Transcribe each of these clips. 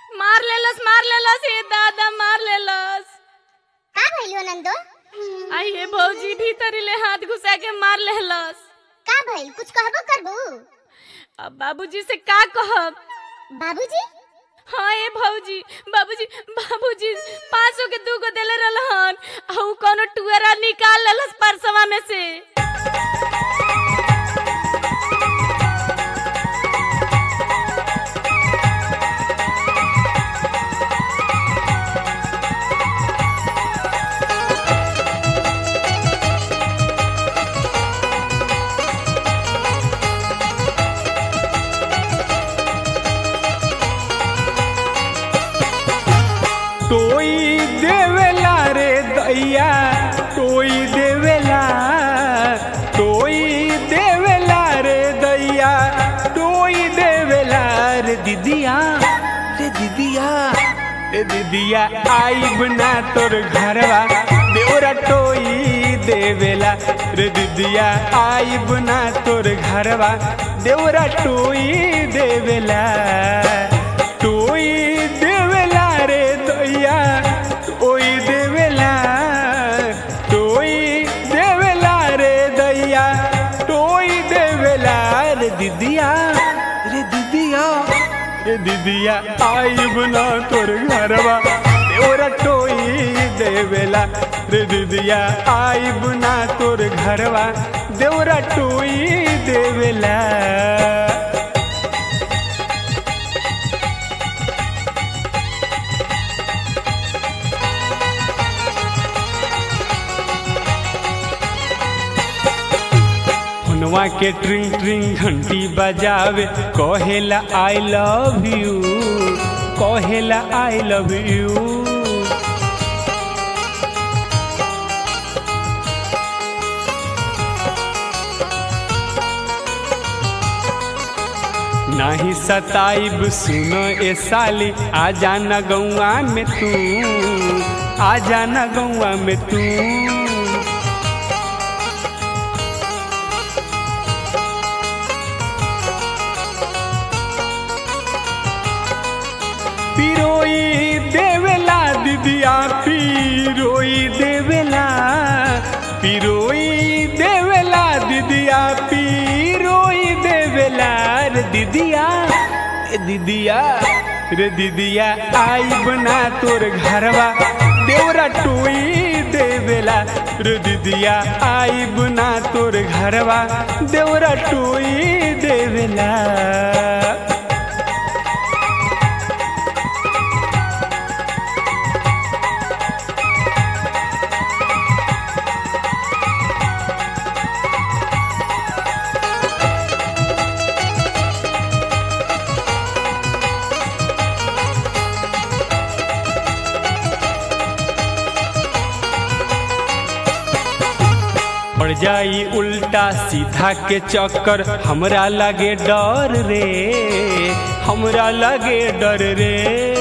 मार लेलस मार लेलस ये दादा मार लेलस का भइल हो नंदो आई ये भौजी भीतरी ले हाथ घुसा के मार लेलस का भइल कुछ कहबो करबू अब बाबूजी से का कहब बाबूजी हाँ ये भौजी बाबूजी बाबूजी पाँच सौ के दू गो देले रहलन आ उ कोनो टुअरा निकाल लेलस परसवा में से टोई देवेला रे दैया टोई देवेला टोई देवेला रे दैया टोई देवेला रे दीदिया रे दीदिया रे दीदिया आई बना तोर घरवा देवरा टोई देवेला रे दीदिया आई बना तोर घरवा देवरा टोई देवेला टोई देवेला रे दैया टोई देवेला टोई देवेला रे दैया टोई देवेला रे दीदिया रे दीदिया रे दीदिया आई बना तोर घरवा देवरा टोई देवेला रे दीदिया आई बना तोर घरवा देवरा टोई देवेला हुनवा के ट्रिंग ट्रिंग घंटी बजावे कहेला आई लव यू कहेला आई लव यू नाही सताइब सुनो ए साली आ जाना गौआ में तू आ जाना गौआ में तू पिरोई देवेला दीदिया पिरोई देवेला पिरोई देवेला दीदिया पिरोई देवेला रे दीदिया रे दीदिया रे दीदिया आई बना तोर घरवा देवरा टोई देवेला रे दीदिया आई बना तोर घरवा देवरा टोई देवेला पड़ जाई उल्टा सीधा के चक्कर हमरा लगे डर रे हमरा लगे डर रे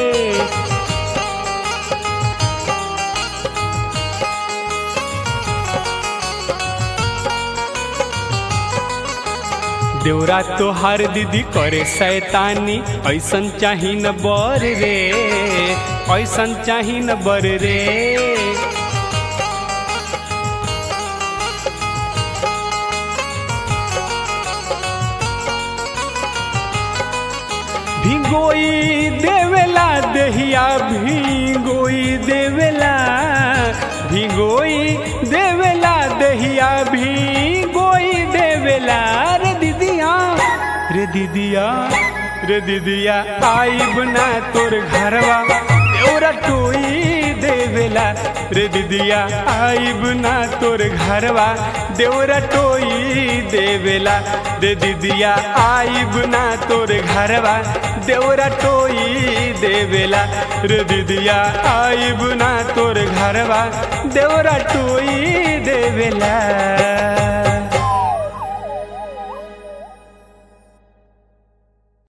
देवरा तोहार दीदी करे शैतानी ऐसन चाही न बर रे ऐसन चाही न बर रे भिंगोई देवेला दहिया भिंगोई देवेला भिंगोई देवेला दहिया भिंगोई देवेला रे दीदिया रे दीदिया रे दीदिया आई बना तोर घरवा देवरा टोई देवेला रे दीदिया आई बना तोर घरवा देवरा टोई देवेला रे दीदिया आई बना तोर घरवा देवरा टोई देवेला रे दीदिया आई बना तोर घरवा देवरा टोई देवेला